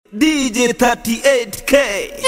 DJ 38K.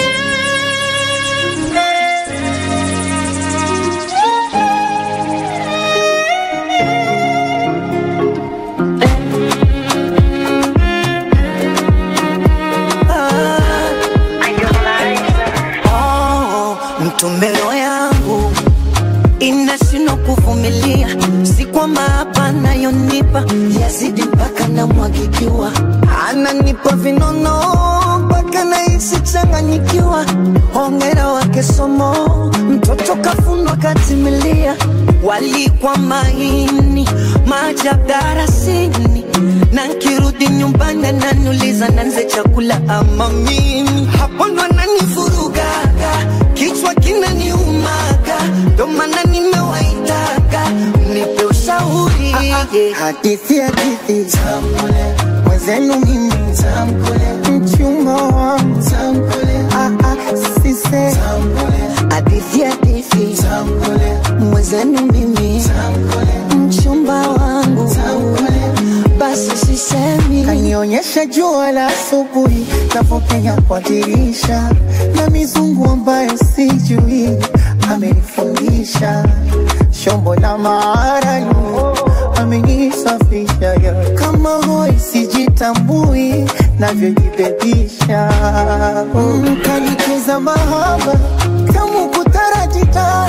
Oh, mtumelo yangu inashindwa kuvumilia, si kwamba hapa nayonipa yazidi mpaka namwagikiwa, ananipa vinono mpaka nahisi changanyikiwa. Hongera wake somo, mtoto kafundwa katimilia, walikwa maini maajabu darasini, na nkirudi nyumbani ananiuliza nanze chakula ama mimi, hapo ndo ananivurugaga, kichwa kinaniumaga, ndo maana nimewaitaga mnipe ushauri hadithi hadithi tamkule mwenzenu mimi tamkule mchumba wangu tamkule ah ah sise tamkule hadithi hadithi tamkule mwenzenu mimi tamkule mchumba wangu tamkule basi sisemi kanionyesha jua la asubuhi navyopenya kwa dirisha na mizungu ambayo sijui amenifundisha shombo la maarani amenisafisha ya kama hoi sijitambui navyojibebisha mm, kanicheza mahaba kamu kutarajita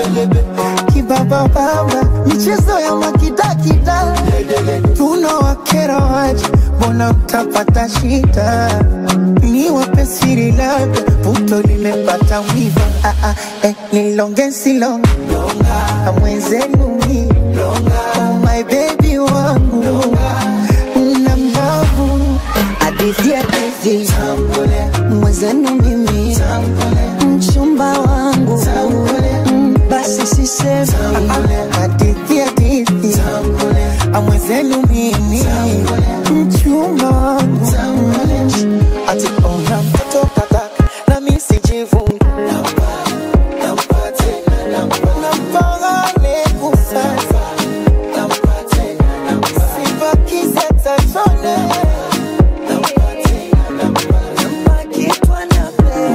kibabababa michezo ya makidakida tunawakera waje mbona mtapata shida ni wapesiri labda puto limepata wiva ah, ah, eh, nilonge silonge amwenzenu mi oh, my baby wangu na mbavu hadithi hadithi mwenzenu mimi mchumba wangu Mm, basi sisemi hadithi hadithi amwenzenu mimi mchumba wangu ati ona mtoto kataka na mi sijivungi nampagane kusasa sibakize tatone Kitwa na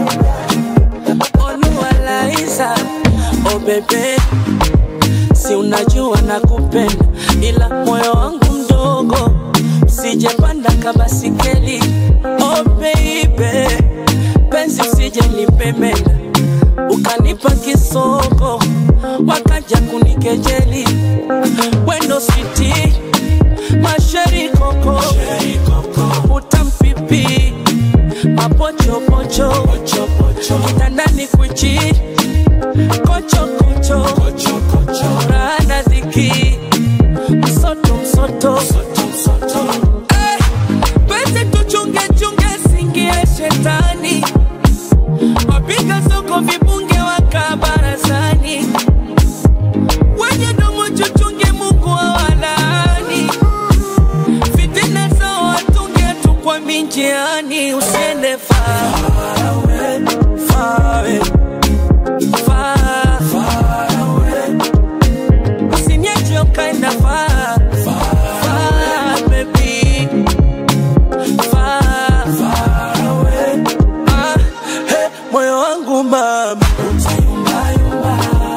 Oluwalaiza, oh bebe, si unajua nakupenda, ila moyo wangu mdogo, sijapanda kabasikeli. Oh baby, penzi usije nipemenda, ukanipa kisoko, wakaja kunikejeli. Wendo switi, masheri koko, utampipi mapochopocho kitandani kwichi kochokocho rana dhiki msoto msoto Eh, pese tuchunge chunge singie shetani wapiga soko vibunge waka barazani wenye domo chuchunge mungu awalaani fitina zao watunge tu kwa minjiani usiende far away, far away, far, far away. Usiniache ukaenda far, far, baby. Far, far away. Ah, hey, moyo wangu mama utayumbayumba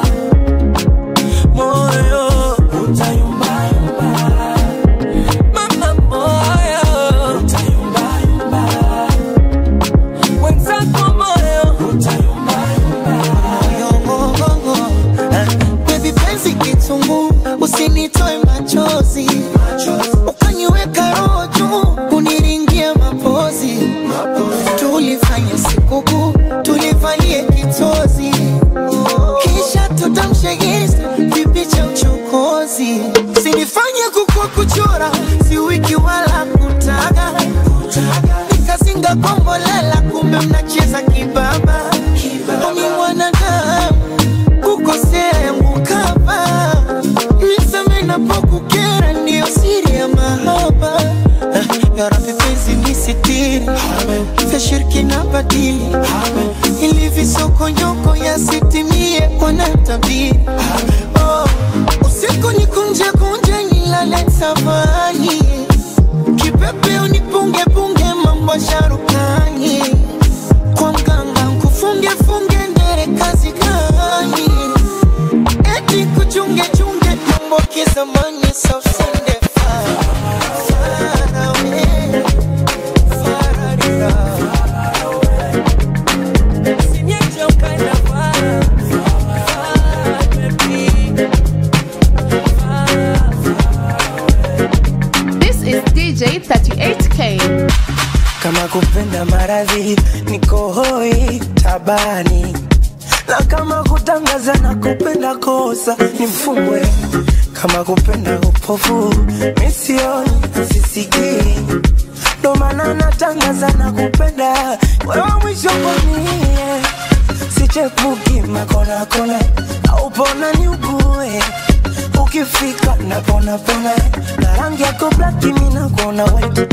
moyo utayumbayumba mama moyo utayumbayumba wenzako moyo utayumbayumba Yongongongo, eh, baby penzi kitungu usinitoe machozi ukaniweka roho juu kuniringia mapozi tulifanya sikukuu tulivalie kitozi kisha tutamshegeza kipi cha uchokozi sinifanye kukua kuchora si wiki wala kutaga nikazinga kombolela kumbe mnacheza kibaba omi mwanadamu kukosea yangu kama niseme napokukera ndiyo siri ya mahaba Eh, ya Rabbi penzi nisitiri vya shirki na badili ili visokonyoko yasitimie wanatabiri oh, usiku nikunje kunje nilale tafani kipepe unipunge punge mambo sharuka gani kwa mganga nkufunge funge ndere kazi gani eti kuchunge chunge mambo kizamani sosende far away far Usiniache ukaenda far, far, baby. This is DJ 38K. kama kupenda maradhi niko hoi tabani na kama kutangaza na kupenda kosa ni mfungwe kama kupenda upofu misioni sisikii ndo maana natangaza na kupenda wewe mwisho kwanie sichepuki makonakona aupona ni ugue ukifika napona pona na rangi yako blaki minakuona white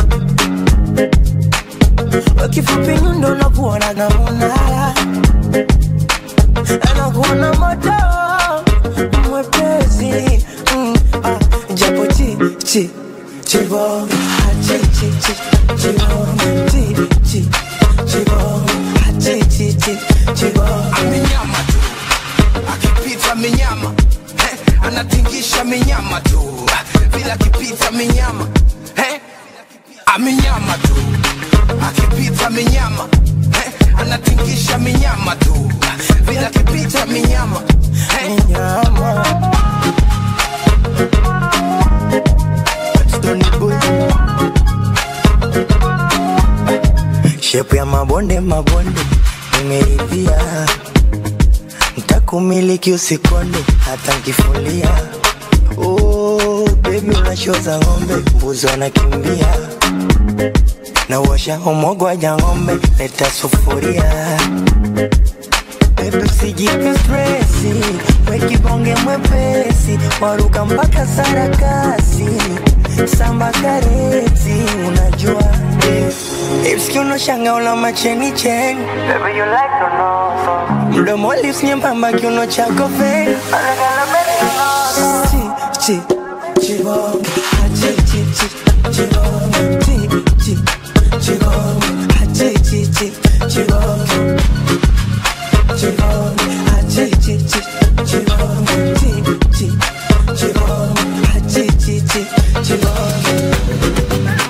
kifupi nyundo nakuona namunala anakuona moto mwepesi mm, ah, japo chi chi chibo ah, chi chi chi chibo chi chi chibo ah, chi chi chi chibo amenyama tu akipita menyama eh, anatingisha menyama tu vila akipita menyama eh, amenyama tu akipita menyama eh, anatingisha menyama tu vila akipita menyama eh, nyama Stony boy shepu ya mabonde mabonde nimeridhia ntakumiliki usikonde hata nkifulia oh, bebi unashoza ng'ombe mbuzi wanakimbia na uosha umogwaja ng'ombe leta sufuria Baby usijipe stresi, we kibonge mwepesi, waruka mpaka sarakasi, samba kareti, unajua eh. Ipski unoshanga una macheni cheni Baby you like to know Mdomo lips nyembamba kiuno chako fake Chi, chi, chibonge ah, chi, chi, chi, chibonge Chi, chi, chibonge ah, chi, chi, chi, chibonge Chibonge, ah, chi, chi, chi, chibonge, chi, chi, chibonge, ah, chi, chi, chi, chibonge.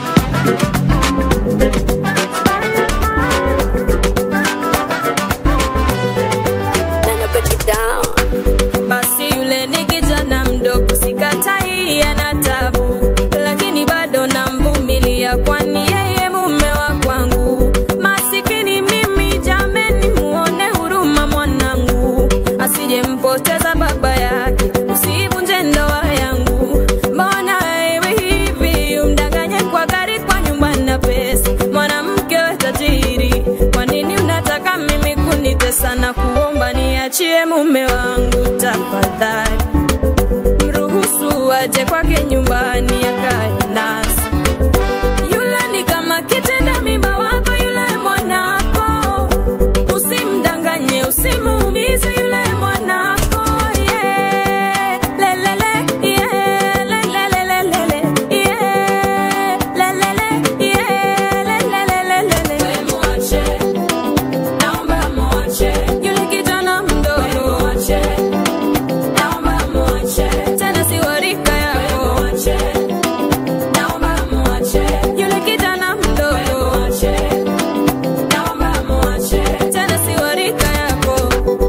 basi yule ni kijana mdogo sikatai ana tabu lakini bado namvumilia kwani yeye mume wa kwangu masikini mimi jameni muone huruma mwanangu asijempoteza baba yake usivunje ndoa yangu mbona iwe hivi umdanganye kwa gari kwa nyumba na pesa mwanamke we tajiri kwa nini unataka mimi kunitesa na kuomba niachie mume wangu tafadhali mruhusu aje kwake nyumbani akae nasi yule ni kama kitenda mimba wako yule mwanako usimdanganye usimuumize yule mwanako yeah. lelele yeah. lelelelelele yeah. lelele yeah. lelelelelele mwache naomba mwache yule kijana mdogo mwache naomba mwache tena si wa rika yako mwache naomba mwache yule kijana mdogo mwache naomba mwache tena si wa rika yako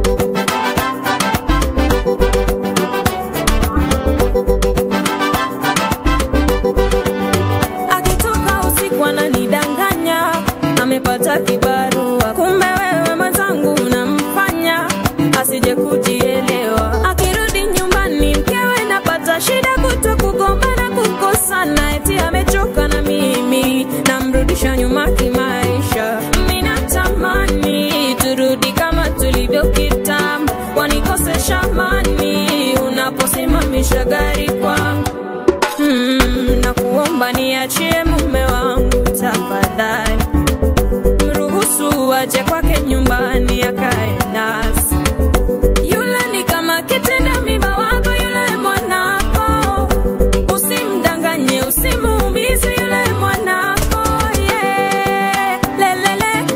akitoka usiku ananidanganya amepata kibarua kumbe wewe mwenzangu unamfanya asije kujielewa akirudi nyumbani mkewe napata shida kuto kugombana kukosana eti amechoka na mimi namrudisha nyuma kimaisha minatamani turudi kama tulivyo kitambo wanikosesha mani unaposimamisha gari kwangu mm, na kuomba niachie mume wangu tafadhali mruhusu aje kwake nyumbani akae nasi yule ni kama kitenda mimba wako yule mwanako usimdanganye usimuumize yule mwanako yeah. lelele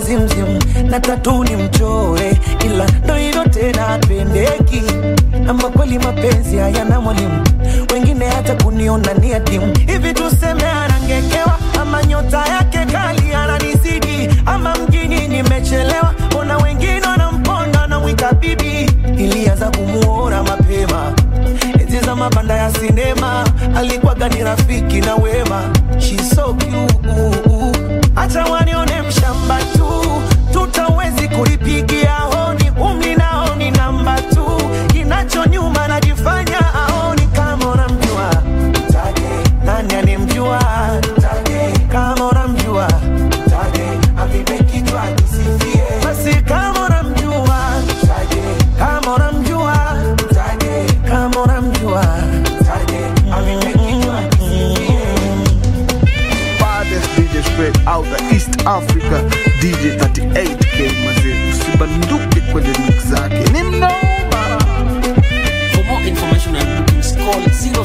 zimzim na tatu ni mchore, ila ndo hivyo tena apendeki. Ama kweli mapenzi hayana mwalimu, wengine hata kuniona ni adimu. Hivi tuseme anangekewa, ama nyota yake kali ananizidi, ama mjini nimechelewa, mbona wengine wanamponda na mwita bibi. Ilianza kumuona mapema enzi za mabanda ya sinema, alikuwaga ni rafiki na wema. She's so cute, acha wanione mshamba tu, tutawezi kulipigia honi, umri nao ni namba tu, kinacho nyuma najifanya aoni kama unamjua mtaje, nani anemjua mtaje, kama unamjua mtaje, avipe kichwa kisifie, basi kama unamjua mtaje, kama unamjua mtaje, kama unamjua mtaje, avipe kichwa kisifie. baddest DJ straight out of East Africa DJ 38K mazee usibanduke kwenye mix zake ni mnoma For more information and bookings, call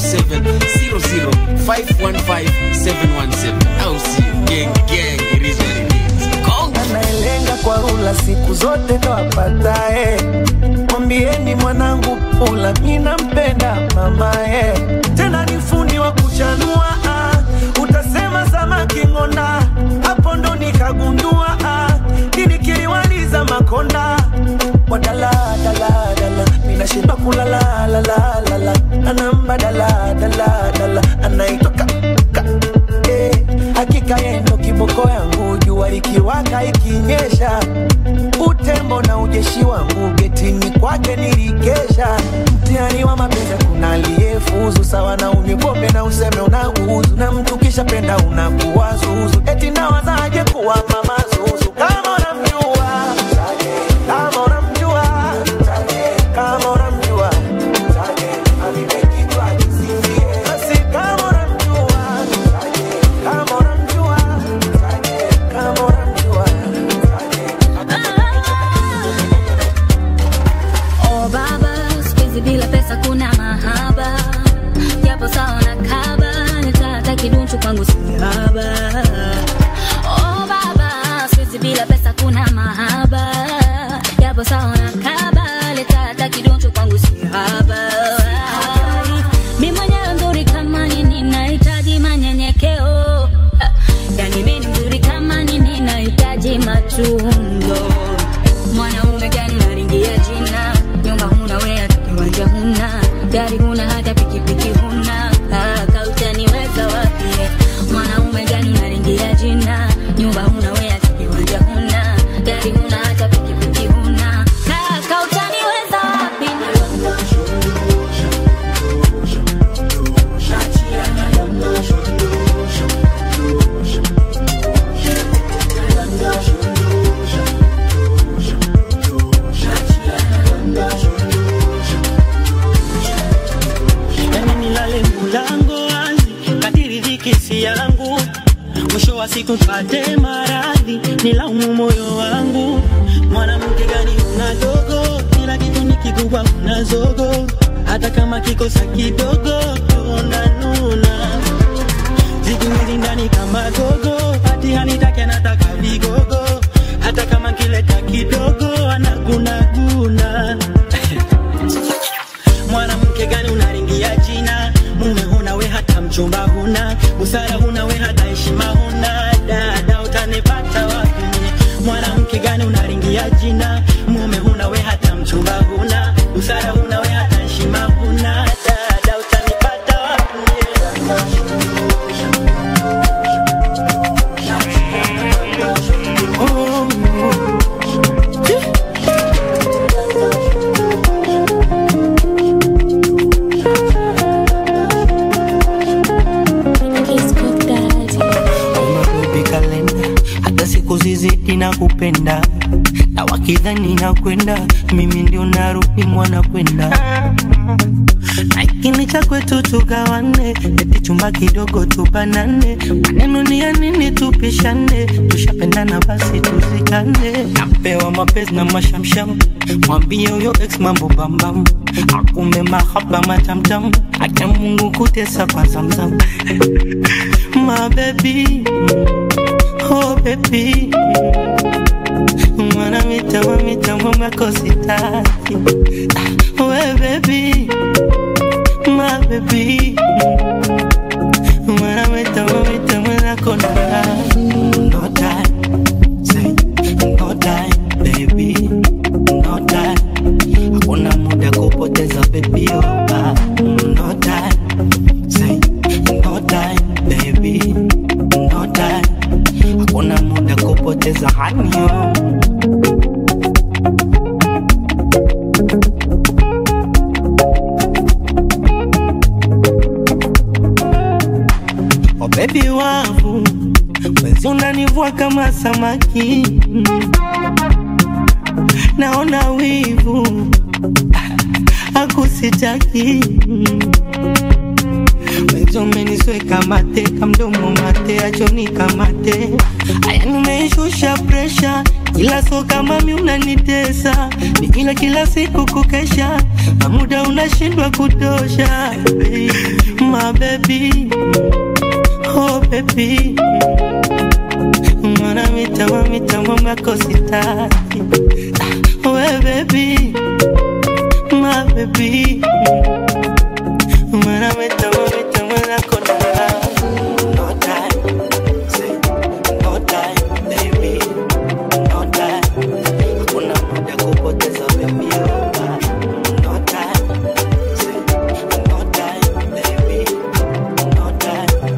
0700-515-717. I'll see you. Gang, gang, it is what it is. Conga. anayelenga kwa rula siku zote ndo apatae. Mwambieni mwanangu pula, mi nampenda mamae, tena ni fundi wa kuchanua ah. Utasema samaki ng'onda, hapo ndo nikagundua ah. Kini kiliwaliza makonda wadala dala dala, mina shiba kulala la la la la, anamba dala dala dala, anaitwa ka, ka eh, hakika yendo kiboko yangu jua likiwaka ikinyesha utembo na ujeshi wangu getini kwake nilikesha mtihani wa mapenzi kuna aliyefuzu sawa na unywe pombe na useme unauzu na mtu kisha penda unakuwa zuzu eti nawazaje kuwa mama zuzu kama unamjua kama unamjua kama unamjua basi kama unamjua kama unamjua kama unamjua Oh baba, siku hizi bila pesa kuna mahaba, japo sawa na kaba, nitata kidunchu kwangu sihaba. Oh baba, siku hizi bila pesa kuna mahaba, japo sawa na kaba, nitata kidunchu kwangu sihaba. Mi mwenyewe mzuri kama nini, nahitaji manyenyekeo. Ah, Yani mi ni mzuri kama nini, nahitaji matunzo mwanaume gani naringia jina nyumba huna wea kiwanja huna gari huna hata pikipiki huna Ah, kautaniweza wapi mwanaume gani naringia jina nyumba huna wea kiwanja huna gari huna hata pikipiki huna Ah, kautaniweza wapi yani nilale mulango wazi kadiri dhiki si yangu mwisho wa siku pate maradhi nilaumu moyo wangu mwanamke gani una dogo kila kitu ni kikubwa una zogo hata kama kikosa kidogo tunanuna zikuizi ndani kama gogo hati hanitaki anataka vigogo hata kama kileta kidogo anagunaguna mwanamke gani unaringia jina mume huna we hata mchumba huna busara huna we hata heshima huna dada utanipata wapi mwanamke gani unaringia jina mume huna we hata mchumba huna busara huna we hata heshima huna dada utanipata wapi Umarubi kalenda hata siku zizidi na kupenda na wakidhani na kwenda mimi ndio narudi mwana kwenda na ikini cha kwetu tugawane eti chumba kidogo tubanane maneno ni ya nini tupishane tushapendana basi tuzikane napewa mapenzi na mashamsham mwambie huyo ex mambo bambam akume mahaba matamtam acha mungu kutesa kwa zamzam my baby oh baby Mwana mitamo mitamo makositaki We baby My baby Mwana mitamo mitamo nakona No time Say no time baby No time Hakuna muda kupoteza baby oh, ah. No time Say no time baby No time Hakuna muda kupoteza honey oh. Oh baby wangu Wezi unanivua kama samaki Naona wivu Akusitaki Wezi umenisweka mate Kamdomo mate Achoni kamate Aya nimeishusha presha Ila so kama mi unanitesa Ni ila kila siku kukesha Na muda unashindwa kutosha My baby Oh baby Mwana mitamo mitamo makositaki We baby My baby Mwana mitamo mitamo nakona No time Say no time baby No time Hakuna muda kupoteza baby oh, ah. No time Say no time baby No time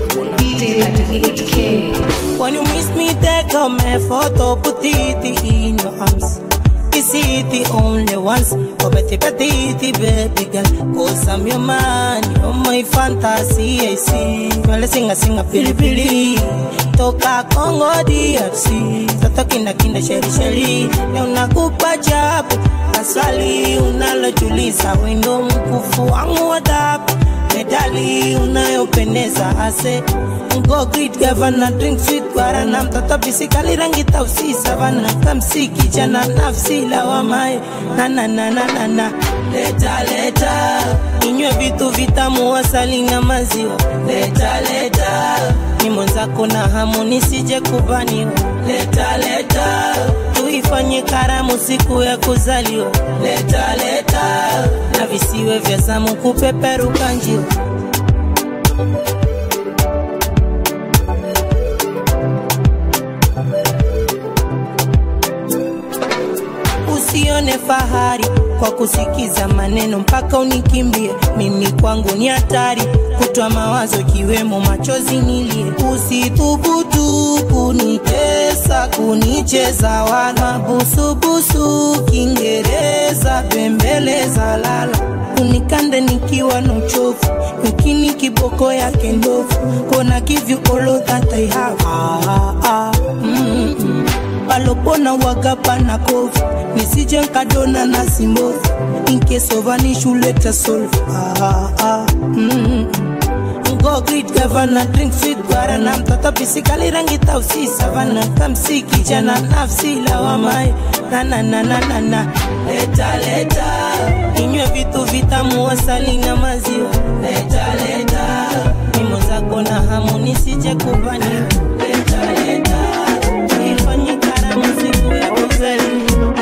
When you miss me, take a my photo, put it in your arms. Is it the only ones? Oh, betty, betty, baby girl. Cause I'm your man, you're my fantasy, I see. Well, sing a sing a pili pili. Toka Congo DRC. Toto kinda kinda sheri sheri. Leo nakupa jabu. Asali unalotuliza wendo mkufu wangu wa dhabu medali unayopendeza ase Go greet governor drink sweet guarana mtoto bisikali rangi tausi savana kamsi kijana nafsi lawamae na na na na na na leta leta inywe vitu vitamu asali na maziwa leta leta ni mwenzako na hamu nisije kubaniwa leta leta tuifanye karamu siku ya kuzaliwa leta leta na visiwe vya zamu kupeperuka njio usione fahari kwa kusikiza maneno mpaka unikimbie. Mimi kwangu ni hatari, kutwa mawazo ikiwemo machozi nilie. Usithubutu kunitesa, kunicheza wana busubusu, Kiingereza bembeleza lala unikande nikiwa na uchovu lakini kiboko yake ndovu kona give you all that I have ah, ah, mm, mm. palopona wagapa na kovu nisije nkadona na simbovu inkesovanishuleta solve ah, ah, mm, Go greet governor drink sweet guarana mtoto pisikali rangi tausi savana kamsi kijana nafsi lawamae na na na na na na leta leta inywe vitu vitamu asali na maziwa leta leta mimo zako na hamu nisije kubani leta leta ifanye karamu siku ya kuzaliwa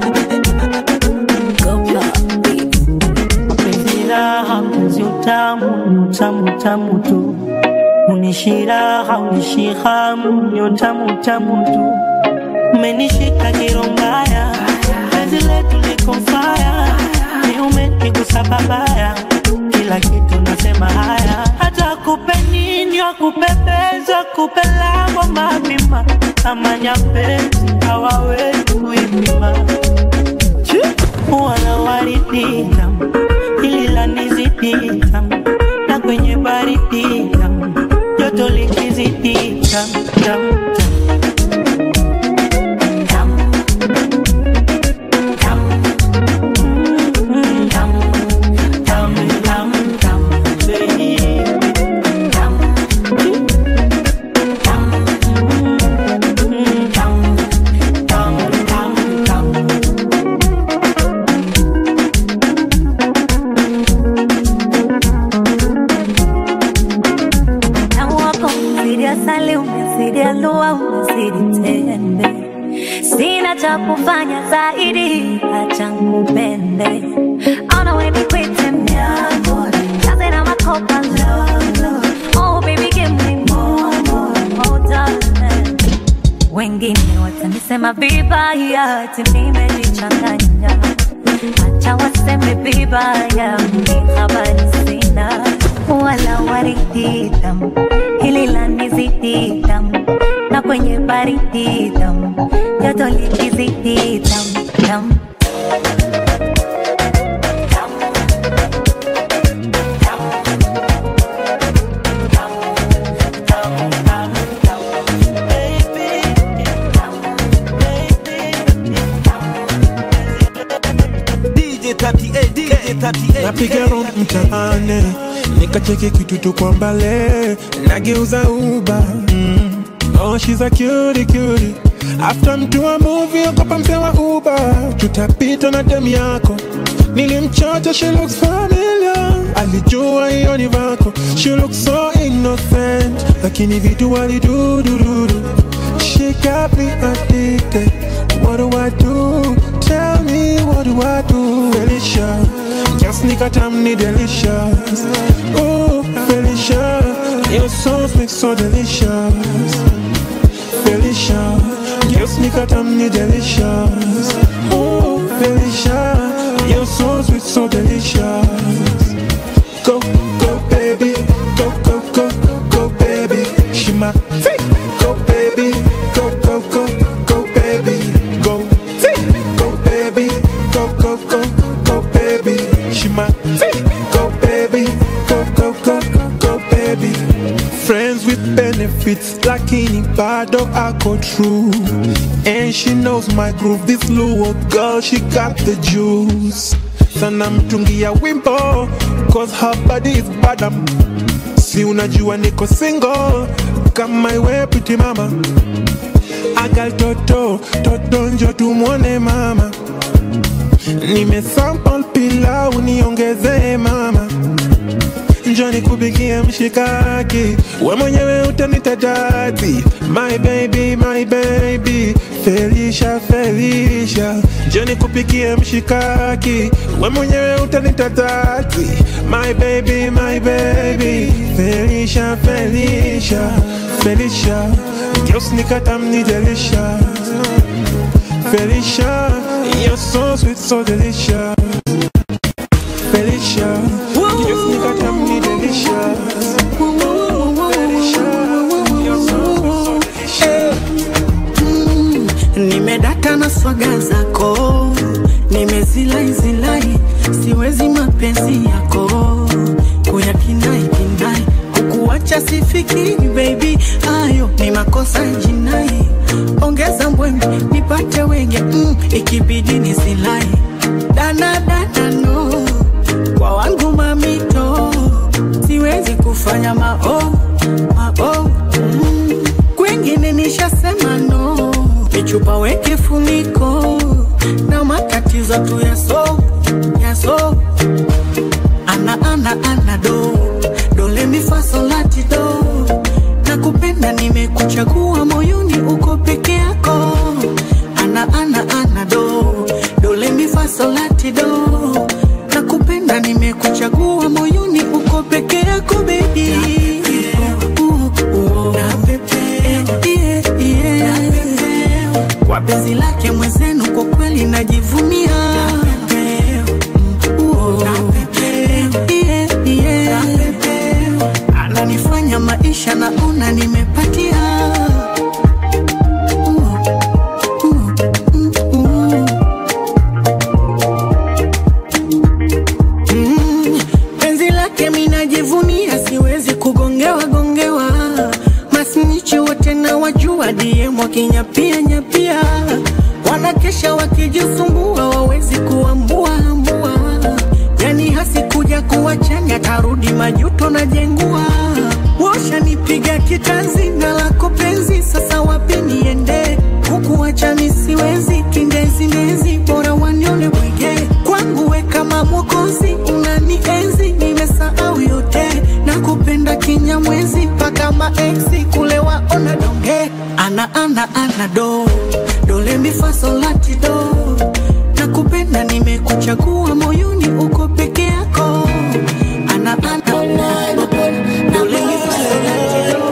Penzi raha, penzi utamu, ni utamu utamu tu. Unishiraha, unishihamu, ni utamu utamu tu. Umenishika kirombaya, penzi letu liko faya, ni umenigusa babaya, kila kitu nasema haya, hata kupe nini wakupepeza, kupe lango mapima, amanya penzi hawawezi kuipima wala waridi tamu, hili la nizidi tamu, na kwenye baridi tamu, joto likizidi tamu tamu Tamu wako umezidi asali, umezidi alua, umezidi tende. sina cha kufanya zaidi, acha nikupende. Ona we nikwite mnyambo, kaze na makopa lolo. Oh baby give me more, more, more darling. Wengine watanisema vibaya, ati nimejichanganya. Acha waseme vibaya, mimi habari sina. Wala waridi tamu, hili lanizidi tamu, na kwenye baridi tamu, joto likizidi tamu tamu. DJ 38, DJ 38. napiga round mtaani nikacheki kitu tu kwa mbale nageuza uba mm. oh, she's a cutie cutie after mtu wa movie okopa mpewa uba tutapita na dem yako nilimchocha she looks familiar alijua hiyo ni vako she looks so innocent lakini vitu walidudududu she got me addicted what do I do tell me what do I do Felicia just nikatamni delicious oh Felicia your sauce makes so delicious Felicia just nikatamni delicious oh Felicia your sauce is so delicious go go baby go go go go baby she my go baby go go go go baby go go baby go go go go baby she my go baby go go go go baby friends with benefits lakini bado ako true and she knows my groove this little girl she got the juice sana mtungia wimbo cause her body is badam si unajua niko single kama iwe piti mama agal toto toto njo tumwone mama nimesample pilau niongezee mama njo nikupikie mshikaki we mwenyewe utanita dadi my baby my baby Felicia Felicia njo nikupikie mshikaki we mwenyewe utanita dadi my baby my baby Felicia Felicia Felicia Girls nikatamni delicious Felicia you're so sweet so delicious Felicia Girls nikatamni delicious Felicia you're so sweet so delicious nimedaka na swaga zako nimezilai siwezi mapenzi yako kuyakinai kinai kukuacha sifiki baby hayo ni makosa jinai ongeza mbwembe nipate wenge mm, ikibidi nisilai dana dana no kwa wangu mamito siwezi kufanya mao mao mm. kwengine nishasema no michupa weke funiko na matatizo tu yaso yaso ana ana ana do dole mifasolati do na kupenda nimekuchagua moyoni uko peke yako ana ana ana do dole mifasolati do na kupenda nimekuchagua moyoni uko peke yako bebi kwa penzi lake mwenzenu kwa kweli najivunia Uo. Yeah, yeah. ananifanya maisha naona nimepatia Uo. Uo. Mm, uo. Mm, penzi lake minajivunia siwezi kugongewa gongewa masnichi wote na wajua DM wakinyapia nyapia wanakesha wakijisumbua wawezi kuambua ambua yani hasikuja kuwachanya tarudi majuto na jengua washanipiga kitanzi na lako penzi sasa wapi niende kukuacha misiwezi kindezi mezi bora wanione bwige kwangu we kama mwokozi unanienzi nimesahau yote na kupenda kinyamwezi mpaka maeksi kule waona donge ana ana ana do dolembi fasolatido nakupenda nimekuchagua moyoni uko peke yako ana ana dolembi fasolatido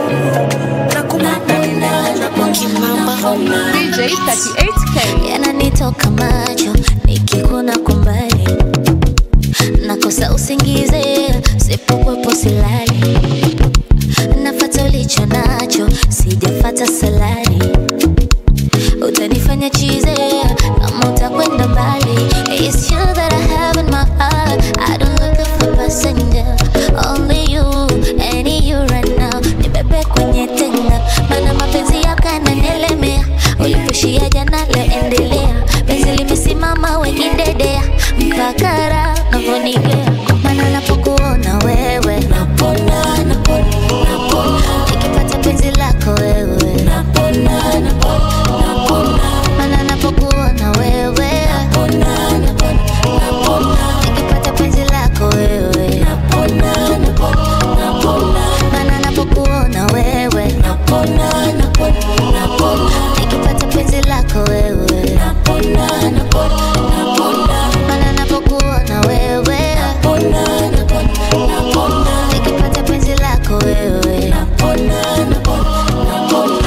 DJ 38K. yananitoka macho nikikuna kumbali nakosa usingize sipokuwepo silali nafata ulicho nacho sijafata salari utanifanya chize kama utakwenda mbali It's you that I have in my heart I don't look for passenger Only you, any you right now Nibebe kwenye tenga Mana mapenzi yako yananielemea Ulipushia jana leo endelea Penzi limesimama wengine mpaka raha unavyonigea Mana napokuona wewe Napona, napona, napona Nikipata penzi lako wewe Napona, napona, napona Mana napokuona wewe Napona, napona, napona Nikipata penzi lako wewe Napona, napona, napona Mana napokuona wewe Napona, napona, napona Nikipata penzi lako wewe Napona, napona, napona Mana napokuona wewe Napona, napona, napona Nikipata penzi lako wewe Napona, napona, napona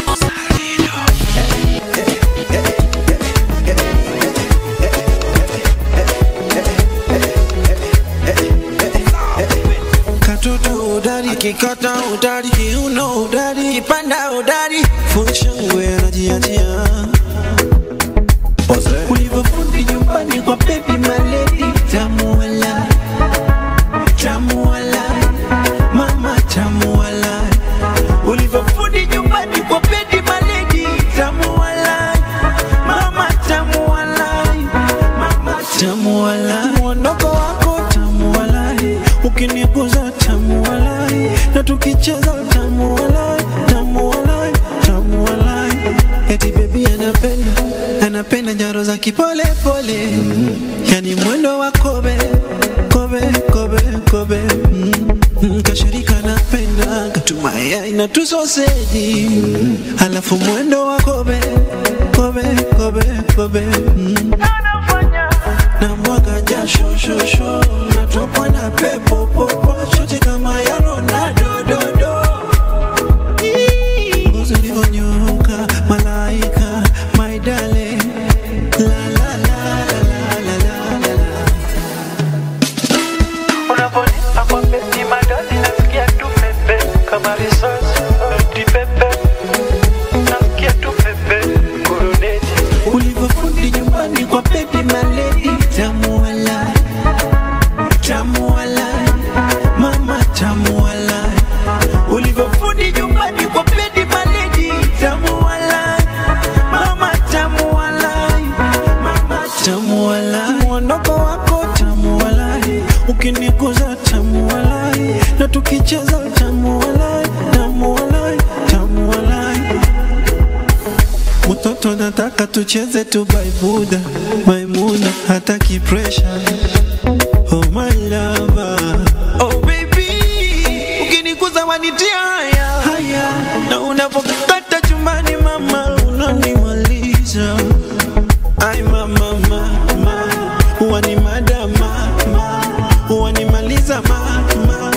katoto udari akikata udari kiuno udari kipanda udari funshangwe anajiachia ulivyofundi nyumbani kwa baby maledi tamu wala tamu wala mama tamu wala ulivyofundi nyumbani kwa baby maledi tamu wala mama tamu wala mama tamu wala mwondoko wako tamu wala ukiniguza tamu wala na tukicheza tamu wala tamu wala tamu wala eti bebi anapenda anapenda njaro za kipole pole yani mwendo wa kobe kobe kobe kobe mm. Mm, kashirika napenda katumaya ina tusoseji mm. alafu mwendo wa kobe kobe kobe kobe mm. na mwaga jasho shosho natokwa na pepo popo shoti kama ya Ronaldo dodo ngozi ulivyonyoka malaika my darling la la la la la la la la Unaponipa kwa beti madadi nasikia tu pepe kama risasi noti pepe nasikia tu pepe kuruneti ulivyofundi nyumbani kwa baby maledi tamu wala tamu wala mama tamu wala ulivyofundi nyumbani kwa baby maledi tamu wala mama tamu wala mama tamu wala mwondoko wako tamu wala ukiniguza tamu wala na tukicheza tamu wala tamu wala tamu wala Mtoto nataka tucheze tu baibuda Maimuna hataki pressure Oh my lover Oh baby Ukiniguza wanitia haya haya Na unapokata chumbani mama Unanimaliza Ay mama mama Wani madama Wanimaliza mama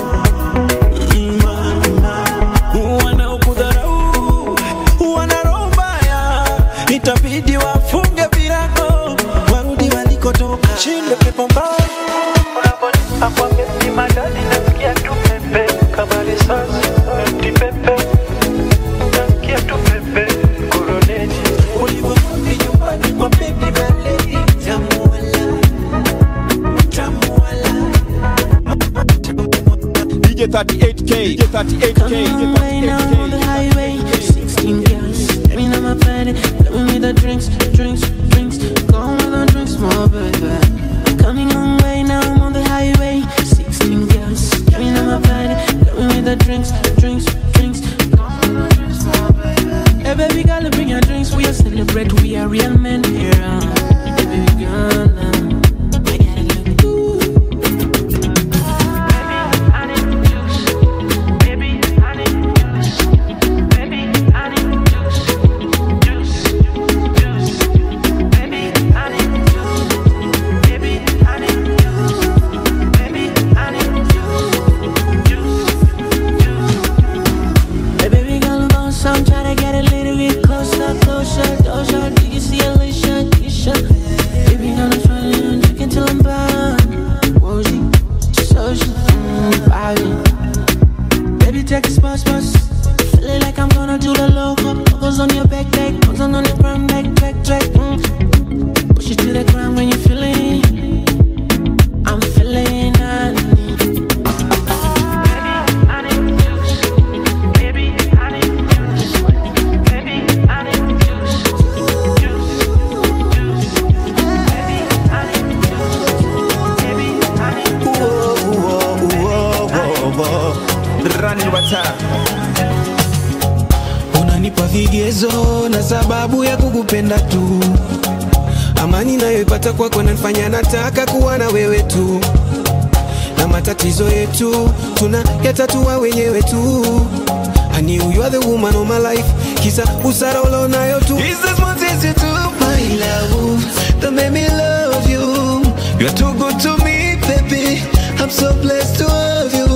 mama Wanaokudharau wana roho mbaya, itabidi wafunge virago warudi walikotoka, shinde pepo mbaya. Unaponipa kwa beti madadi nasikia tu pepe kama risasi noti pepe nasikia tu pepe kuruneti Ulivyofundi nyumbani kwa baby maledi, tamu wala, tamu wala. DJ 38K, DJ 38K, DJ Way now on the 38K. highway, 16 girls. Let me know my planet. Let me meet the drinks, drinks, drinks. Come with the drinks, more baby. Coming on way now I'm on the highway, 16 girls. Let me know my planet. Let me meet the drinks, drinks, drinks. Come with the drinks, more baby. Hey baby girl, bring your drinks. We are celebrate. We are real men here. Uh. Baby girl, uh. I gotta look good. I need juice baby I need juice baby I need juice juice juice back, back. Put on the front, back, back, track. Mm. Push it to the ground when you feel it. I'm feeling it. Running Wata. unanipa vigezo na sababu ya kukupenda tu amani nayoipata kwako nanifanya nataka kuwa na wewe tu na matatizo yetu tuna yatatua wenyewe tu I knew you are the woman of my life kisa usara ulionayo tu Is this what is it to my love that made me love you You're too good to me baby I'm so blessed to have you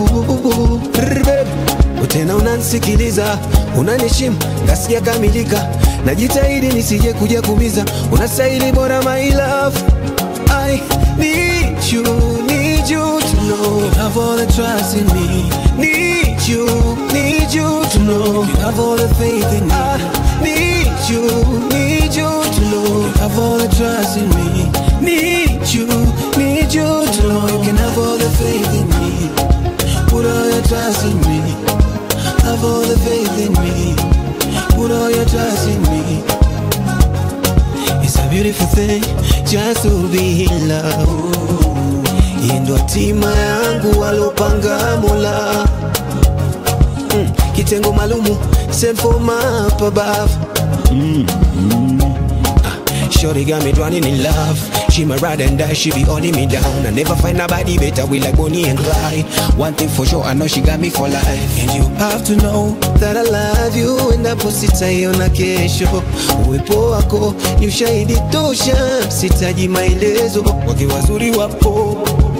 tena unanisikiliza unanishimu ngasikia kamilika najitahidi nisije kuja kumiza unastahili bora my love I need you, need you to know you have all the trust in me. Need you, need you to know you have all the faith in me. I need you, need you to know you have all the trust in me. Need you, need you to know you can have all the faith in me. Put all your trust in me. Have all the faith in me. Put all your trust in me. It's a beautiful thing just to be in love. Hii ndo hatima yangu alopanga Mola. Mm, kitengo malumu sent for my up above. Mm, mm. Ah, Shorty got me drowning in love. She my ride and die, she be holding me down. I never find nobody better, we like Bonnie and Clyde. One thing for sure, I know she got me for life. And you have to know that I love you, and hapo sitaiona kesho. Uwepo wako ni ushahidi tosha, sitaji maelezo, wake wazuri wapo.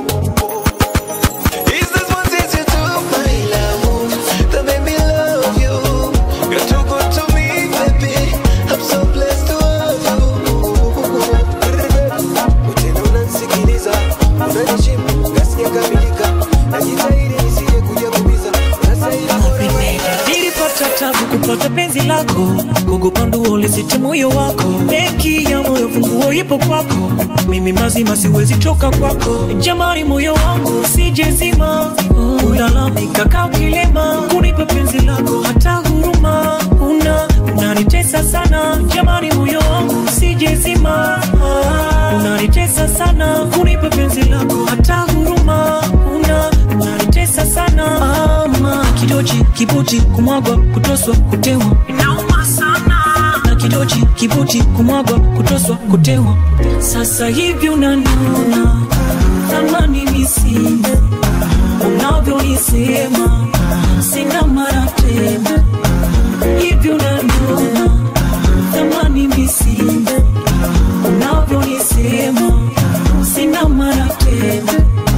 Is this what is it to my love that made me love you? You're too good to me, baby. I'm so blessed to have you. Tena unanisikiliza, unanishimu, ngasikia kamilika. Najitahidi nisije kuja kumiza, unastahili nilipata tabu kupata penzi lako kugopa nduo lisite moyo wako benki ya moyo funguo ipo kwako mimi mazima siwezi toka kwako jamani moyo wangu sijezima ulalamika kaa kilema kunipa penzi lako hata huruma una unanitesa sana jamani moyo wangu sijezima unanitesa sana kunipa penzi lako hata huruma una unanitesa sana ama kidochi kibuti kumwagwa kutoswa kutewa inauma sana na kidochi kibuti kumwagwa kutoswa kutewa sasa hivi unaniona thamani misina unavyonisema sina mara tena hivi unaniona thamani misina unavyonisema sina mara tena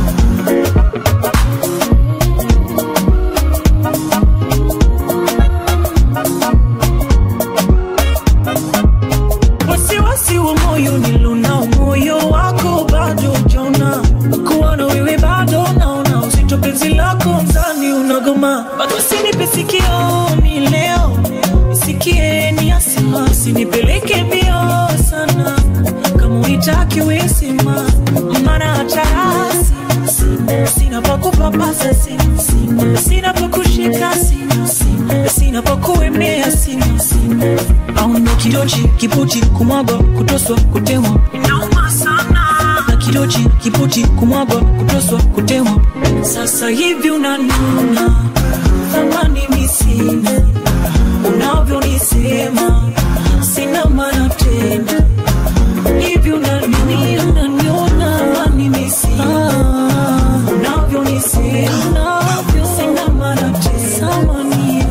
wasiwasi wa moyo nilonao moyo wako bado jona kuwa na wewe bado naona uzito penzi lako mzani unagoma bado sinipe sikio mi leo isikie ni asima usinipeleke mbio sana kama uitaki wesima mana hatarasi sina, sina pa kupapasa sina, sina, sina pa kushika sina, sina, sina pa kuemea sina, sina au ndo kidochi kiputi kumwagwa kutoswa kutewa inauma sana na kidochi kiputi kumwagwa kutoswa kutewa sasa hivi unanuna thamani misina unavyonisema sina maana tena hivi unaniona unaniona thamani misina unavyonisema sina maana tena samania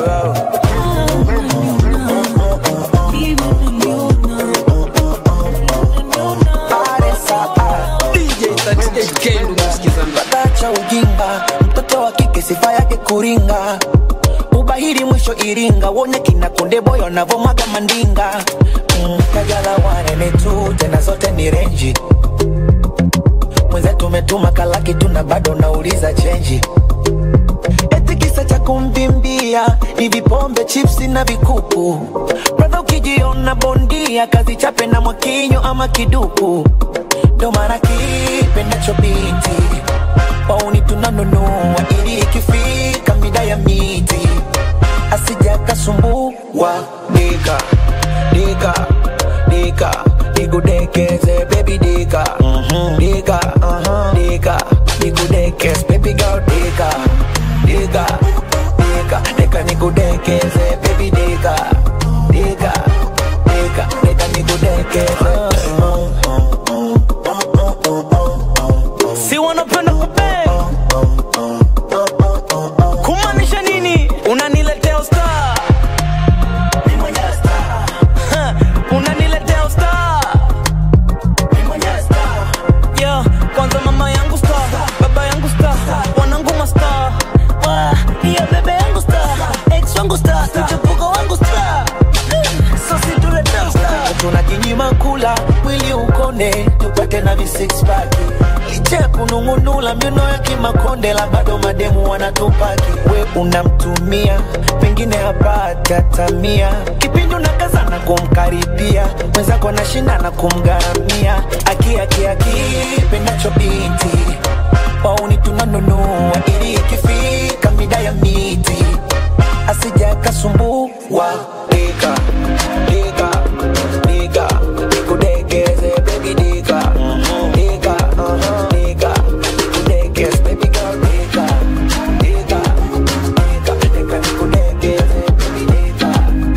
cha ujinga mtoto wa kike sifa yake kuringa ubahiri mwisho iringa wone kina konde boyo navomaga mandinga mm, kajala wanene tu tena zote ni renji mwenzetu umetuma kalaki tuna bado nauliza chenji eti kisa kisa cha kumvimbia ni vipombe chipsi na vikuku bradha ukijiona bondia kazi chape na mwakinyo ama kiduku ndo mara kipendacho binti wauni tunanunua ili ikifika mida ya miti asija kasumbua dika dika dika nikudekeze baby dika dika uh-huh, dika nikudekeze baby girl dika dika dika dika nikudekeze baby dika dika dika dika nikudekeze si wanapenda kupe kumaanisha nini unaniletea usta unaniletea usta yeah, kwanza mama yangu sta baba yangu sta wanangu masta Wa, hiyo bebe yangu sta ex wangu sta mchepuko wangu sta sosi tuletea usta tunajinyima kula mwili ukone tupate na visixpack licha ya kunung'unula miuno ya kimakonde la bado mademu wanatupaki we unamtumia pengine hapati hatamia kipindi unakazana kumkaribia mwenzako anashindana kumgharamia akiakiaki pendacho binti wauni tunanunua ili ikifika mida ya miti asija kasumbua dika dika dika nikudekeze baby dika dika uh-huh, dika nikudekeze baby girl dika dika dika dika nikudekeze baby dika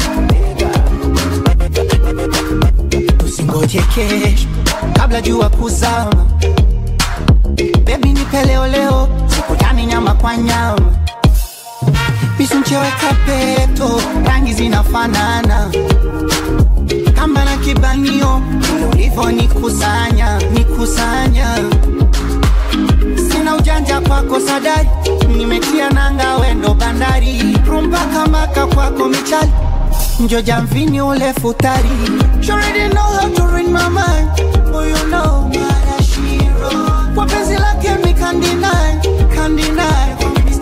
usingoje kesho kabla jua kuzama bebi nipe leo leo sikutani nyama kwa nyama misuncheweka peto rangi zinafanana kamba na kibanio ulivyo nikusanya nikusanya sina ujanja kwako sadari nimetia nanga wendo bandari rumpaka maka kwako michali njo jamvini ule futari You already know how to read my mind Oh you know Kwa penzi lake mi can't deny Can't deny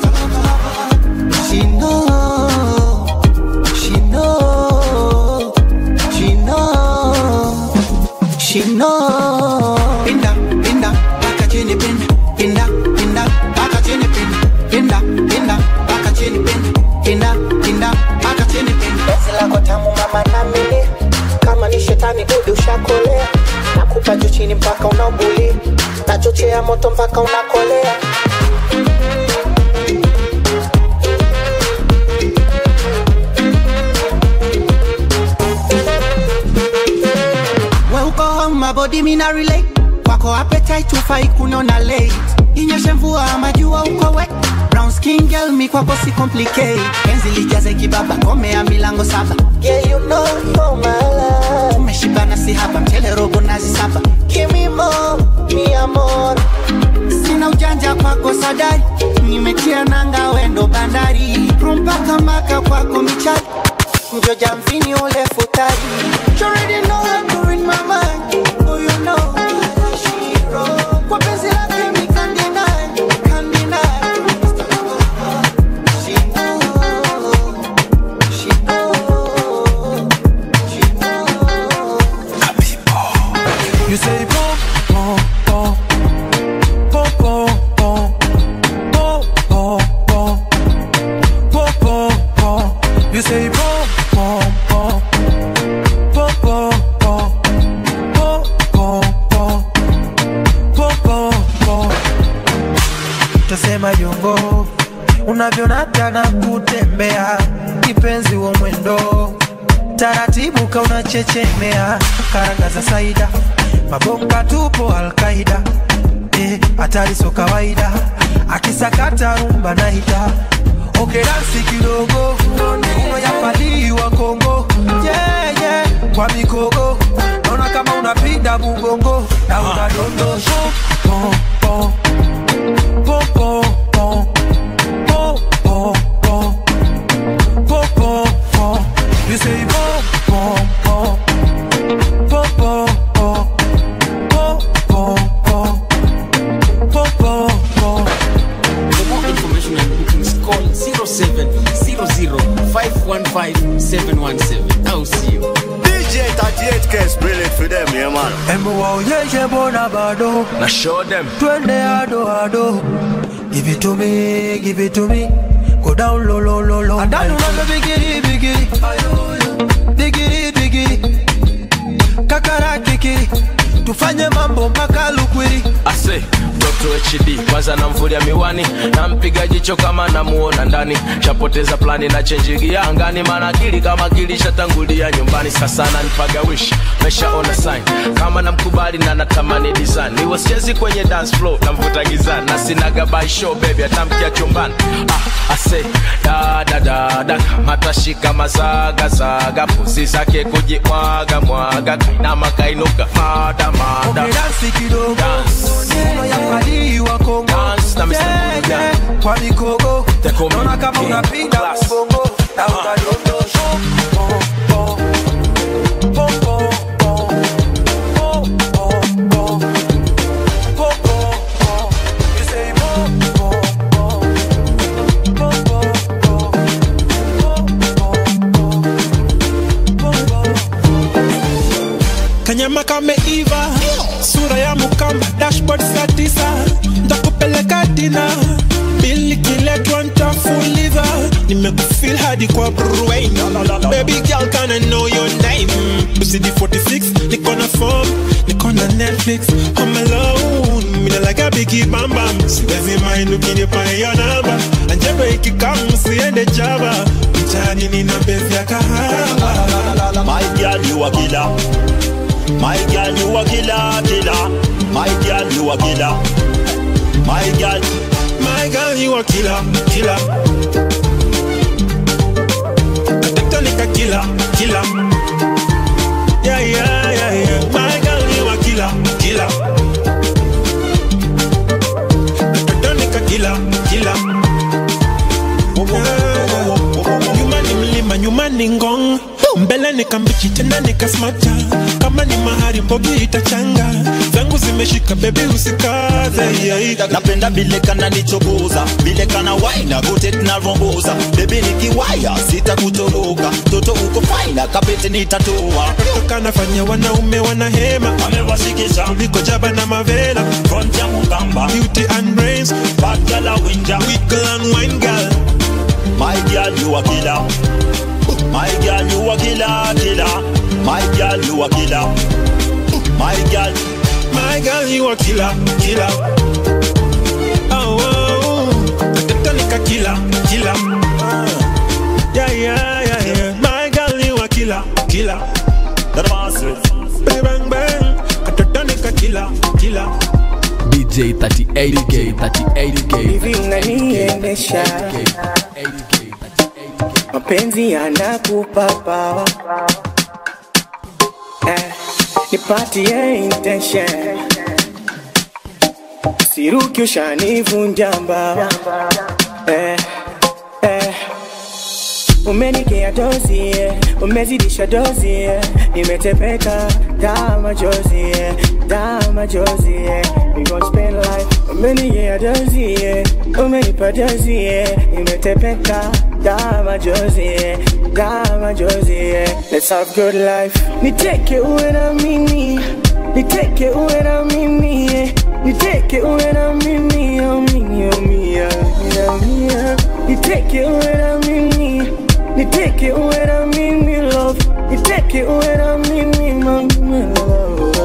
She know She know She know She know Pinda, pinda, baka chini pinda Pinda, pinda, baka chini pinda Pinda, pinda, baka chini pinda Pinda, pinda, baka chini pinda penzi lako tamu mama namili kama ni shetani gudi ushakolea nakupa juu chini mpaka unaubuli nachochea moto mpaka unakolea we uko home my body mina relate kwako appetite ufai kunona late inyeshe mvua ama jua uko wet brown skin girl mi kwako si complicate penzi lijaze kibaba komea milango saba yeah you know you're my love umeshibana si haba mchele robo nazi saba give me more mi amor sina ujanja kwako sadari nimetia nanga wendo bandari rumpaka maka kwako michali njo jamvini ule futari You already know how to read my mind Oh you know Kwa penzi lake mi can't deny Can't deny She know She know She know You say pom pom pom pom pom pom pom pom pom pom pom pom. You say pom pom pom pom pom pom pom pom pom pom pom pom. Tasema jongo unavyonata na kutembea kipenzi wa mwendo taratibu kauna chechemea karanga za saida mabonga tupo alkaida eh, hatari so kawaida akisakata rumba naita okedansi kidogo uno yapaliwa kongo yeah, yeah. kwa mikogo naona kama unapinda mugongo na unadondosha pom, pom, pom, pom, pom, pom, pom, pom, pom, pom, pom. You say pom, pom, pom, pom, pom, pom, pom, pom, pom, pom, pom, pom. For more information and bookings, call can spill it for them, yeah man. Embu waonyeshe bona bado Now show them. twende ado ado give it to me give it to me go down low low low low adanu nazo bigiri bigiri bigiri bigiri kakara kikiri tufanye mambo mpaka lukwiri ase mtoto hd kwanza namvulia miwani nampiga jicho kama namuona ndani shapoteza plani na chenjigia angani maana akili kama kilishatangulia nyumbani sasa nanipaga wish meshaona sign kama namkubali na natamani design niwe sichezi kwenye dance floor namvuta gizani na sinaga by show baby atamkia chumbani ah, ase da da da da matashika mazaga zaga pusi zake kujimwaga mwaga kainama kainuka mada mada dansi kidogo nyuma ya fadhili wa Kongo na Mr. Yeah, Buga. yeah, kwa mikogo They call me naona kama King unapinda Class. mbongo na utadondosha kanyama kameiva sura ya mukamba dashboard saa tisa ntakupeleka dina bili kiletwa ntafuliza nimekufil hadi kwa brain baby girl kana know your name usidi 46 niko na form niko na netflix home alone mina like a biggie bam bam siwezi mind ukinipa hiyo namba anjebe ikikam siende java mtaani nina bezi ya kahawa My girl, you a killer. My girl, you a killer, killer. My girl, you a killer. My girl, My girl, you a killer, killer. Katoto nika killer, killer. Yeah, yeah, yeah, yeah. My girl, you a killer, killer. Katoto nika killer, killer. Yeah. Nyuma ni mlima, nyuma ni ngong. mbele nikambichi tena nikasmata kama ni mahari mbogi itachanga zangu zimeshika bebi usikaze yeah. napenda vile kana nichokoza vile kana waina gote tunaromboza bebi nikiwaya sitakutoroka toto uko faina kapete nitatoa kanafanya wanaume wanahema amewashikisha kuliko jaba na mavela front ya mukamba beauty and brains bad girl a winja wiggle and wine girl my girl you a killer my girl you a killer killer my girl you a killer my girl my girl you a killer killer oh, oh, oh. katoto nika killer killer ah. yeah yeah yeah yeah my girl you a killer killer that massive bang bang bang katoto nika killer killer DJ 38K 38K hivi unaniendesha mapenzi yanakupa pawa eh, nipatie intention siruki ushanivunja mbawa eh, eh. umenikea dozi eh, umezidisha dozi eh, nimetepeka daa machozi eh, daa machozi eh, we gon spend life umenikea dozi eh, umenipa dozi eh, nimetepeka daa machozi eh, daa machozi eh, let's have good life niteke uwe na mimi niteke uwe na mimi eh, niteke uwe na mimi oh mimi oh mia mia mia niteke uwe na mimi niteke uwe na mimi love niteke uwe na mimi mami love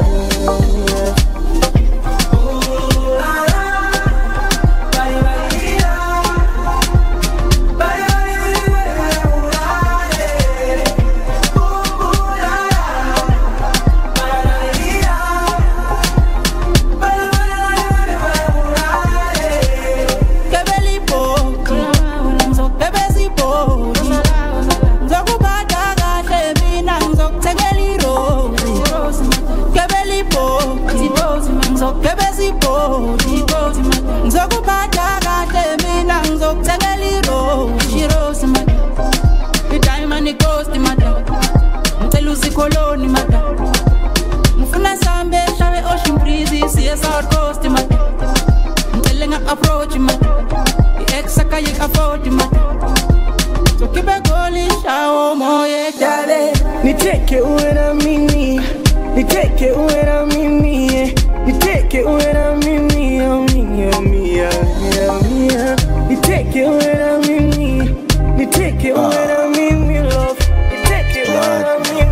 ngizokuphatha kahle mina ngizokuthengela irosi kebelibhodi ngizokuggebeza ibhodi ngizokuphatha kahle mina ngizokuthengela irosi irosi madam idayimani ghost madam ngicela uzikholoni madam ngifuna sambe hlabe ocean breeze siye south coast madam ngicele nga-approach madam i-ex akayik-afford madam So keep it going, shower more, yeah, darling. niteke niteke uwe na mimi niteke uwe na mimi eh. niteke uwe na mimi oh, mia mia mia mia niteke uwe na mimi niteke uwe na mimi love niteke uwe na mimi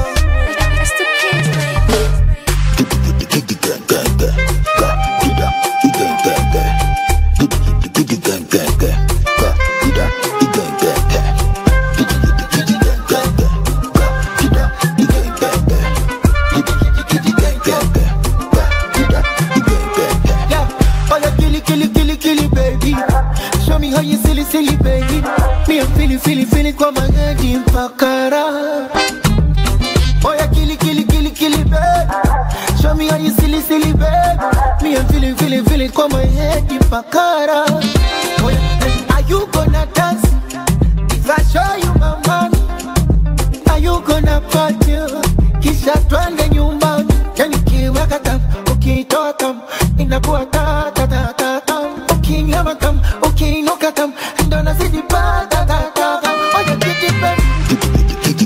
Yeah, oh yeah, killy, killy, killy, killy, baby. Show me how you silly, silly, baby. Me I'm feeling, feeling, feeling kwa magadi mpakara. Oh yeah, killy, killy, killy, killy, baby. Show me how you silly, silly, baby. Me I'm feeling, feeling, feeling kwa my head mpakara. Oh yeah, hey, are you gonna dance? If I show you my money, are you gonna party? Kisha twende nyumbani, yani kiweka tam, ukitoa tam, inakuwa ta ta ta ta tam, ukinyama tam, ukiinuka tam, ndo nazidi pa ta ta ta tam. Oya kiti baby.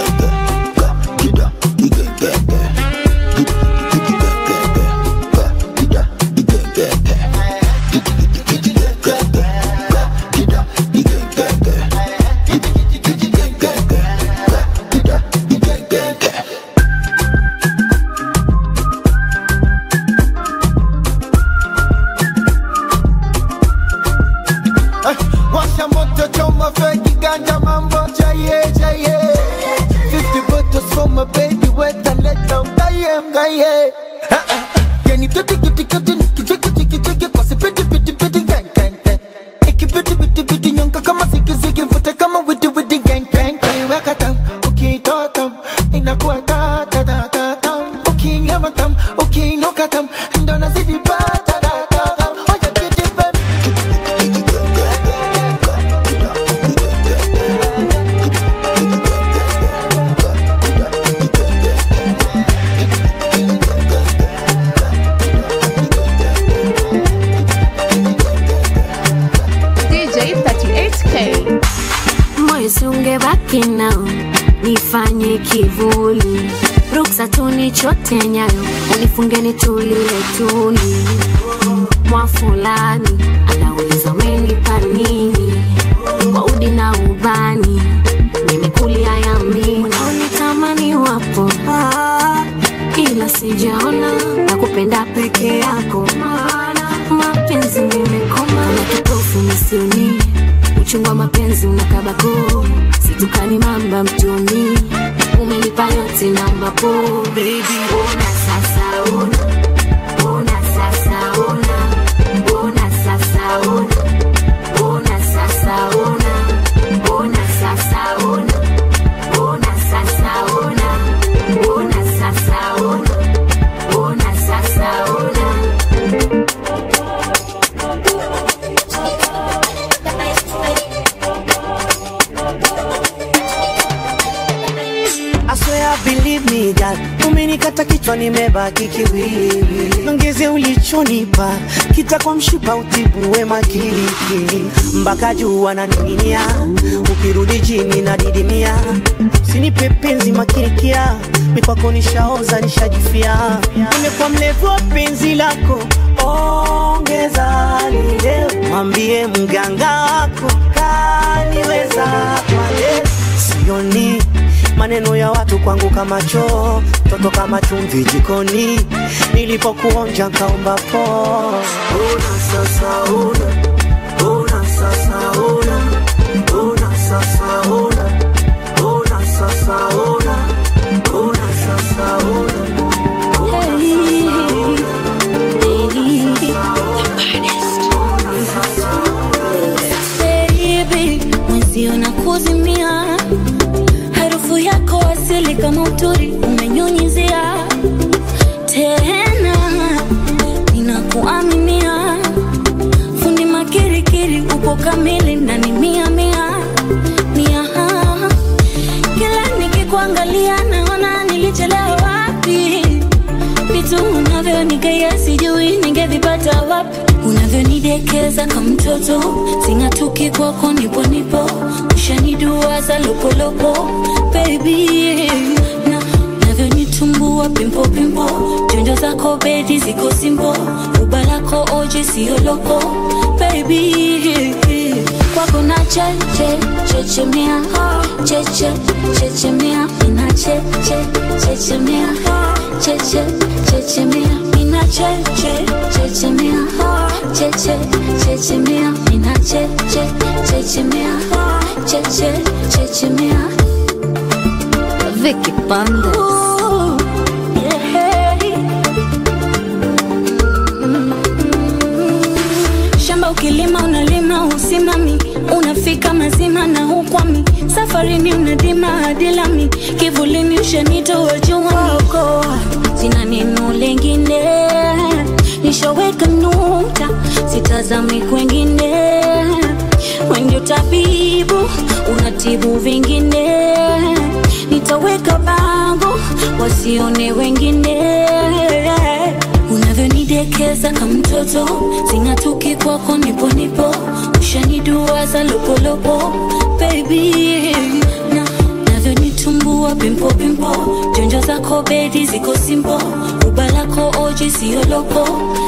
Eh, Washa moto choma feki ganja mambo chaye chaye 50 bottles for my baby wet and let down gaye gaye Ah, ah, ah. Yani tuti kiti kiti kichiki chiki chiki kwa sipiti piti piti gang gang gang Ikipiti piti piti nyonga kama ziki ziki mfute kama witi witi gang gang gang Weka tam, ukitoa tam, inakuwa ta ta ta ta tam Ukinyama tam, ukiinuka tam, ndo nazidi pa ta ta ta tam Oya kiti baby DJ 38K. moyo siungebaki nao nifanye kivuli ruksa tunichote nyayo unifunge nitulile tuli mwa fulani anauliza umenipa nini kwa udi na ubani nimekulia yamini unitamani wapo ah, ila sijaona na kupenda peke yako maana mapenzi nimekoma na kipofu misioni uchungu wa mapenzi unakabako situkani mamba mtoni umenipa yote namba po baby ona sasa ona ona sasa ona ona sasa ona ona sasa ona ona sasa ona ona sasa ona ona sasa ona ona sasa ona I swear believe me God Umenikata kichwa nimebaki kiwiliwili Ongeze ulichonipa Kita kwa mshipa utibu wema kiliki Mpaka juu ananing'inia Ukirudi chini na didimia Usinipe penzi makirikia Mikwako nishaoza nishajifia Nimekuwa mlevu wa penzi lako Ongeza lile Mwambie mganga wako Kaniweza kwa leo Sioni maneno ya watu kwangu kama choo, toto kama chumvi jikoni, nilipokuonja nkaomba po. Una sasa una, una sasa una, una sasa una, una sasa una, una sasa una. Baby, mwenzio na kuzimia harufu yako asili kama uturi umenyunyizia tena ninakuaminia fundi makirikiri upo kamili na ni mia mia mia kila nikikuangalia naona nilichelewa wapi vitu unavyonigea sijui ningevipata wapi unavyonidekeza kama mtoto sing'atuki kwako nipo nipo ushaniduaza lopolopo baby zako bedi ziko simbo uba lako oji siyo loko baby kwako na cheche chechemea cheche chechemea ina cheche chechemea cheche chechemea ina cheche chechemea cheche chechemea ina cheche chechemea cheche chechemea Vicky Bandes. Ooh, yeah. shamba ukilima unalima usimami unafika mazima na hukwami safarini unadima hadilami kivulini ushanitoa juwako sina neno lengine nishaweka nukta sitazami kwengine wendio tabibu unatibu vingine nitaweka bango wasione wengine unavyonidekeza kama mtoto sing'atuki kwako nipo nipo ushaniduaza lopolopo baby na navyonitumbua pimpo pimpo jonjo zako bedi ziko simpo uba lako oji siyo loko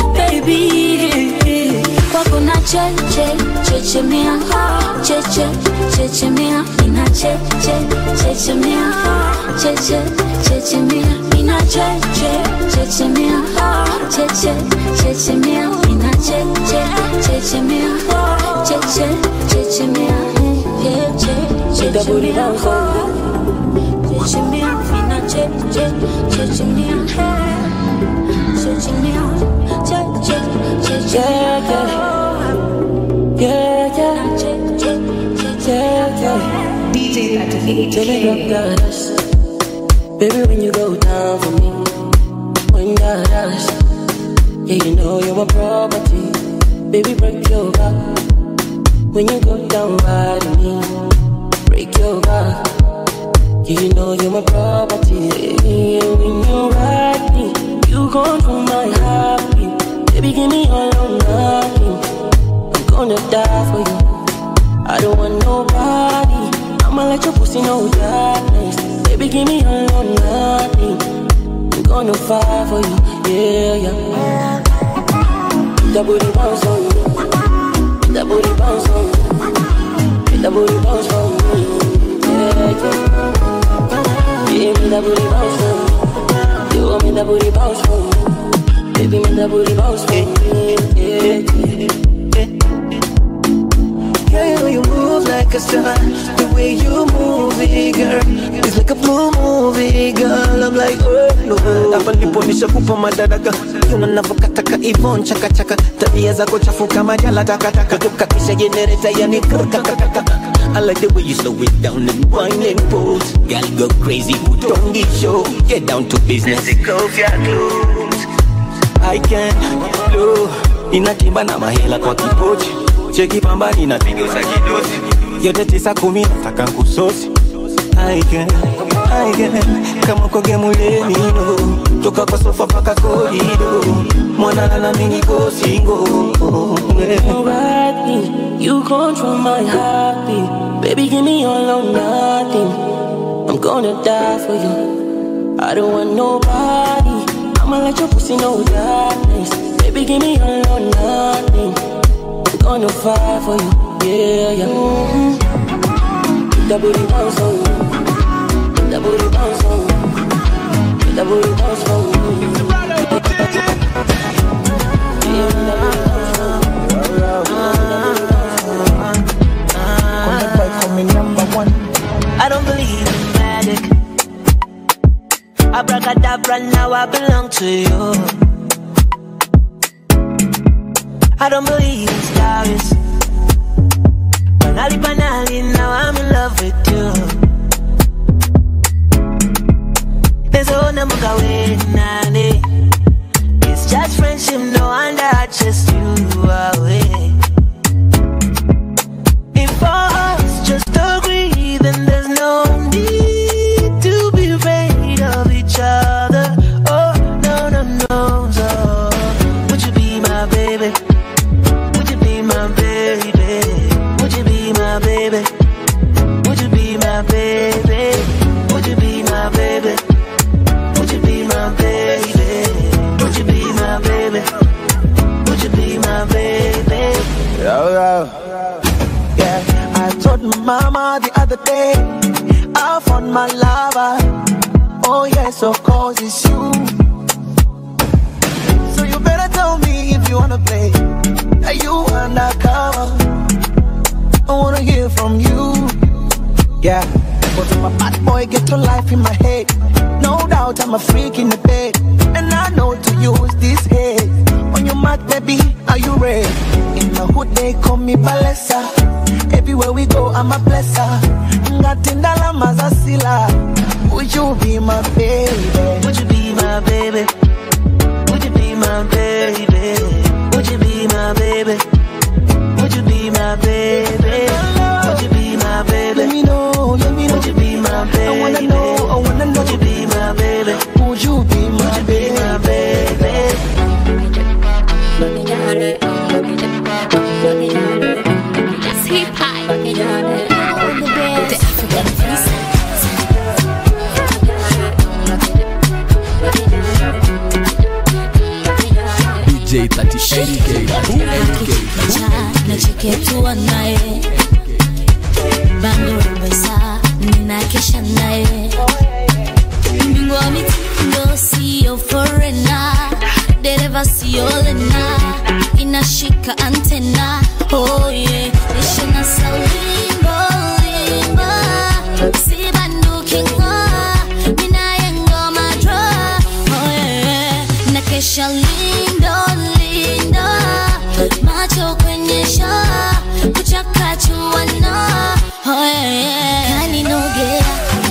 baby kwako na cheche chechemea cheche chechemea ina cheche chechemea cheche chechemea ina cheche chechemea cheche chechemea ina cheche chechemea cheche chechemea cheche chechemea chechemea ina cheche chechemea chechemea cheche chechemea Yeah, yeah, yeah, yeah. DJ 38. Tell me you got us. Baby, when you go down for me, when you got us, yeah, you know you're my property. Baby, break your back. When you go down right on me, break your back. Yeah, you know you're my property. Yeah, when you ride me, you control my heartbeat. Baby, give me all or nothing. I'm gonna die for you. I don't want nobody. I'ma let your pussy know darkness. Baby, give me all or nothing. I'm gonna fight for you. Yeah, yeah. That booty bounce on you. That booty bounce on you. That booty bounce on me. Yeah, yeah. Give me that booty bounce on you. You want me that booty bounce on you. Baby, me that booty bounce on me. Yeah, yeah. Girl, you know you move like a star. The way you move it, girl, it's like a blue movie, girl. I'm like, oh no. hapa ndipo nishakupa madaraka yuna navyokataka ivon chakachaka tabia zako chafu kama jala takataka tukatisha jenereta yani kakakaka I like the way you slow it down and wine and pose Girl go crazy, put on the show Get down to business Take off your clothes I can blow Inatimba na mahela kwa kipochi Cheki pambani na pigo za kidosi Yote tisa kumi nataka nkusosi I can, I can Kama kwa gemuleni no Toka kwa sofa paka korido Mwana na mingi ko single You ride me, you control my heartbeat. Baby, give me all or nothing. I'm gonna die for you. I don't want nobody. I'ma let your pussy know darkness. Baby, give me all or nothing. I'm gonna fight for you. Yeah, yeah. Mm-hmm. That booty bounce on you. That booty bounce on you. That booty bounce on you. Yeah, that booty bounce on you. I don't believe in magic. Abracadabra, now I belong to you. I don't believe in stars. Banali, banali, now I'm in love with you. There's a number nane. It's just friendship, no wonder I just you away. If us just agree, then there's no need to be afraid of each other. Oh, no, no, no, no. Would you be my baby? Would you be my baby? Would you be my baby? Would you be my baby? Would you be my baby? Would you be my baby? Would you be Oh yes, of course it's you. So you better tell me if you wanna play. Are you undercover? I wanna hear from you. Yeah. Cause I'm a bad boy, get to life in my head. No doubt I'm a freak in the bed. And I know to use this head. On your mark, baby, are you ready? In the hood, they call me Balesa. Everywhere we go, I'm a blesser. Ngatindala mazasila. Would you be my baby? Would you be my baby? Would you be my baby? Would you be my baby? Would you be my baby? Would you be my baby? Let me know, let me know. Would you be my baby? I wanna know, I wanna know. Would you be my baby? Would you be my Would you be my baby? Hip hop. The African princess. DJ 38K, 38K. Cha nacheketua naye bando pesa ninakesha naye mbingwa wa mitindo siyo forena dereva siyo lena inashika antena oh yeah ishina salimbo limbo sibandukingo minaye ngoma dro oh yeah nakesha lindo lindo macho kwenye shaa kuchakachuana oh yeah kaninogea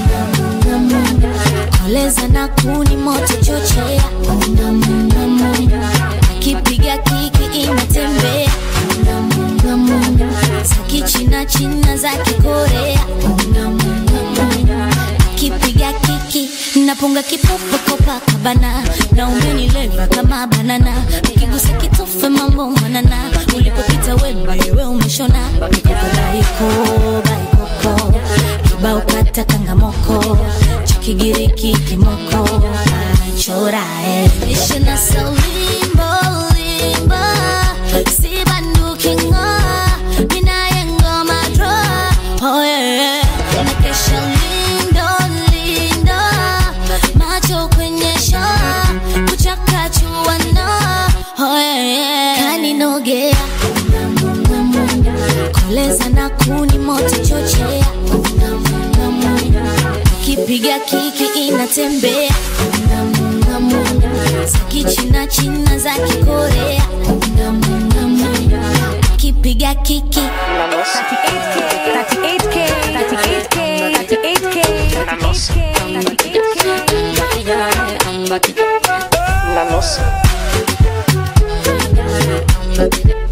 koleza na kuni moto chochea kipiga kiki inatembea za kichina china za kikorea kipiga kiki napunga kipopo kopakabana na umenileva kama banana ukigusa kitofe mambo manana ulipopita wemba yewe umeshona baiko baikoko kibao kata kangamoko cha kigiriki kimoko chorae ishina salimbo limbo sibandukingo minaye ngoma dro oh yeah nakesha lindo lindo macho kwenye shaa kuchakachuana oh yeah kaninogea koleza na kuni moto chochea kipiga kiki inatembea za kichina china za kikorea kipiga kiki 38K, 38K, 38K, 38K. La nossa.